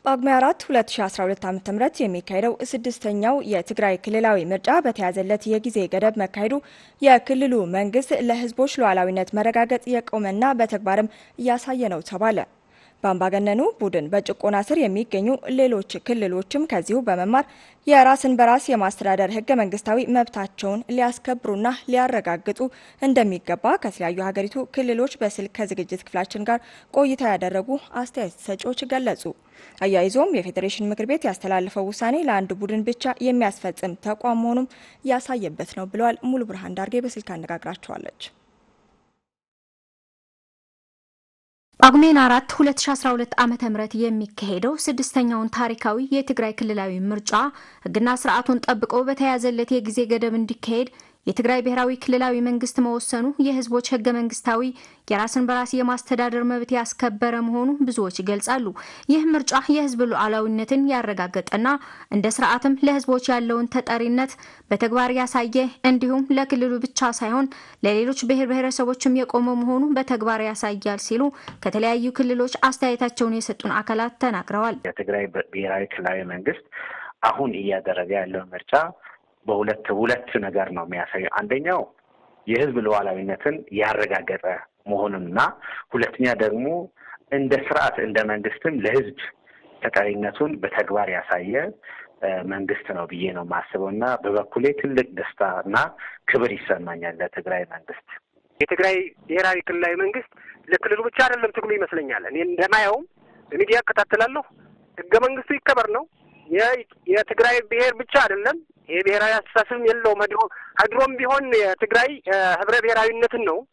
ጳጉሜ 4 2012 ዓ.ም የሚካሄደው ስድስተኛው የትግራይ ክልላዊ ምርጫ በተያዘለት የጊዜ ገደብ መካሄዱ የክልሉ መንግስት ለሕዝቦች ሉዓላዊነት መረጋገጥ የቆመና በተግባርም እያሳየ ነው ተባለ። በአምባገነኑ ቡድን በጭቆና ስር የሚገኙ ሌሎች ክልሎችም ከዚሁ በመማር የራስን በራስ የማስተዳደር ህገ መንግስታዊ መብታቸውን ሊያስከብሩና ሊያረጋግጡ እንደሚገባ ከተለያዩ ሀገሪቱ ክልሎች በስልክ ከዝግጅት ክፍላችን ጋር ቆይታ ያደረጉ አስተያየት ሰጪዎች ገለጹ። አያይዞም የፌዴሬሽን ምክር ቤት ያስተላለፈው ውሳኔ ለአንድ ቡድን ብቻ የሚያስፈጽም ተቋም መሆኑም ያሳየበት ነው ብለዋል። ሙሉ ብርሃን ዳርጌ በስልክ አነጋግራቸዋለች። ጳጉሜን አራት 2012 ዓ ም የሚካሄደው ስድስተኛውን ታሪካዊ የትግራይ ክልላዊ ምርጫ ህግና ስርዓቱን ጠብቆ በተያዘለት የጊዜ ገደብ እንዲካሄድ የትግራይ ብሔራዊ ክልላዊ መንግስት መወሰኑ የህዝቦች ህገ መንግስታዊ የራስን በራስ የማስተዳደር መብት ያስከበረ መሆኑ ብዙዎች ይገልጻሉ። ይህ ምርጫ የህዝብ ሉዓላዊነትን ያረጋገጠና እንደ ስርዓትም ለህዝቦች ያለውን ተጠሪነት በተግባር ያሳየ እንዲሁም ለክልሉ ብቻ ሳይሆን ለሌሎች ብሔር ብሔረሰቦችም የቆመ መሆኑ በተግባር ያሳያል ሲሉ ከተለያዩ ክልሎች አስተያየታቸውን የሰጡን አካላት ተናግረዋል። የትግራይ ብሔራዊ ክልላዊ መንግስት አሁን እያደረገ ያለው ምርጫ በሁለት ሁለት ነገር ነው የሚያሳየው። አንደኛው የህዝብ ሉዓላዊነትን ያረጋገጠ መሆኑንና ሁለተኛ ደግሞ እንደ ስርዓት እንደ መንግስትም ለህዝብ ተጠሪነቱን በተግባር ያሳየ መንግስት ነው ብዬ ነው የማስበው እና በበኩሌ ትልቅ ደስታ እና ክብር ይሰማኛል ለትግራይ መንግስት። የትግራይ ብሔራዊ ክልላዊ መንግስት ለክልሉ ብቻ አይደለም ትግሉ ይመስለኛል። እኔ እንደማየውም በሚዲያ እከታተላለሁ። ህገ መንግስቱ ይከበር ነው የትግራይ ብሔር ብቻ አይደለም። ይሄ ብሔራዊ አስተሳሰብም የለውም። ድሮ ድሮም ቢሆን የትግራይ ህብረ ብሔራዊነትን ነው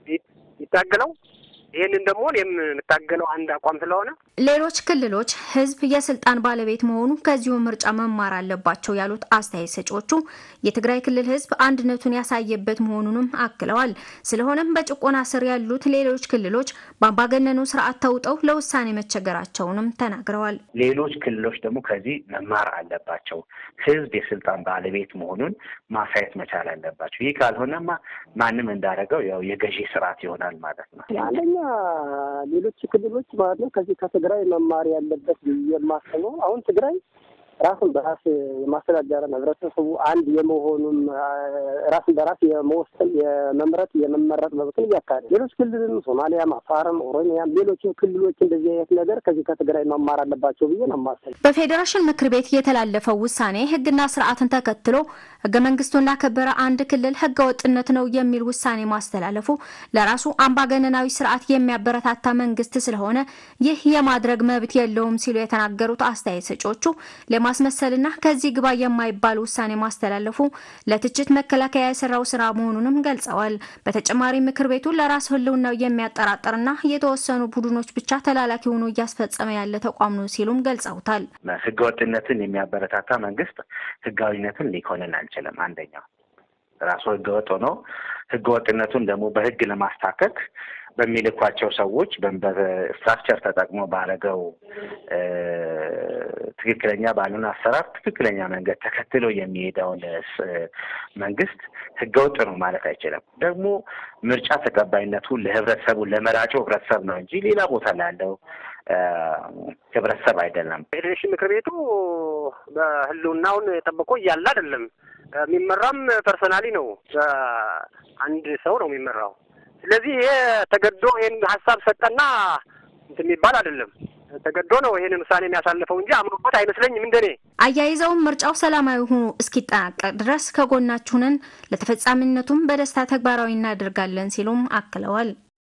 ይታገለው። ይህንን ደግሞ የምታገለው አንድ አቋም ስለሆነ ሌሎች ክልሎች ህዝብ የስልጣን ባለቤት መሆኑ ከዚሁ ምርጫ መማር አለባቸው ያሉት አስተያየት ሰጪዎቹ የትግራይ ክልል ህዝብ አንድነቱን ያሳየበት መሆኑንም አክለዋል። ስለሆነም በጭቆና ስር ያሉት ሌሎች ክልሎች በአምባገነኑ ስርዓት ተውጠው ለውሳኔ መቸገራቸውንም ተናግረዋል። ሌሎች ክልሎች ደግሞ ከዚህ መማር አለባቸው። ህዝብ የስልጣን ባለቤት መሆኑን ማሳየት መቻል አለባቸው። ይህ ካልሆነማ ማንም እንዳደረገው ያው የገዢ ስርዓት ይሆናል ማለት ነው። አንደኛ ሌሎች ክልሎች ማለት ነው ከዚህ ከትግራይ መማር ያለበት የማስበው አሁን ትግራይ ራሱን በራስ የማስተዳደር ህብረተሰቡ አንድ የመሆኑን ራስን በራስ የመወሰን የመምረጥ የመመረጥ መብትን እያካሄደ ሌሎች ክልልም ሶማሊያም፣ አፋርም፣ ኦሮሚያም ሌሎችም ክልሎች እንደዚህ አይነት ነገር ከዚህ ከትግራይ መማር አለባቸው ብዬ ነው የማስበው። በፌዴሬሽን ምክር ቤት የተላለፈው ውሳኔ ህግና ስርዓትን ተከትሎ ህገ መንግስቱን ላከበረ አንድ ክልል ህገ ወጥነት ነው የሚል ውሳኔ ማስተላለፉ ለራሱ አምባገነናዊ ስርዓት የሚያበረታታ መንግስት ስለሆነ ይህ የማድረግ መብት የለውም ሲሉ የተናገሩት አስተያየት ሰጪዎቹ ለማስመሰልና ከዚህ ግባ የማይባል ውሳኔ ማስተላለፉ ለትችት መከላከያ የሰራው ስራ መሆኑንም ገልጸዋል። በተጨማሪ ምክር ቤቱ ለራስ ህልውናው የሚያጠራጥርና የተወሰኑ ቡድኖች ብቻ ተላላኪ ሆኖ እያስፈጸመ ያለ ተቋም ነው ሲሉም ገልጸውታል። ህገወጥነትን የሚያበረታታ መንግስት ህጋዊነትን ሊኮንን አይችልም። አንደኛው ራሱ ህገወጥ ሆኖ ህገወጥነቱን ደግሞ በህግ ለማስታከክ በሚልኳቸው ሰዎች በስትራክቸር ተጠቅሞ ባረገው ትክክለኛ ባልሆነ አሰራር ትክክለኛ መንገድ ተከትሎ የሚሄደውን መንግስት ህገወጥ ነው ማለት አይችልም። ደግሞ ምርጫ ተቀባይነቱ ለህብረተሰቡ ለመራጩ ህብረተሰብ ነው እንጂ ሌላ ቦታ ላለው ህብረተሰብ አይደለም። ፌዴሬሽን ምክር ቤቱ በህልውናውን ጠብቆ እያለ አይደለም የሚመራም ፐርሰናሊ ነው። አንድ ሰው ነው የሚመራው። ስለዚህ ይሄ ተገዶ ይሄን ሀሳብ ሰጠና እንትን የሚባል አይደለም። ተገዶ ነው ይሄንን ውሳኔ የሚያሳልፈው እንጂ አምኖበት አይመስለኝም እንደኔ። አያይዘውም ምርጫው ሰላማዊ ሆኖ እስኪጠናቀቅ ድረስ ከጎናችሁ ነን፣ ለተፈጻሚነቱም በደስታ ተግባራዊ እናደርጋለን ሲሉም አክለዋል።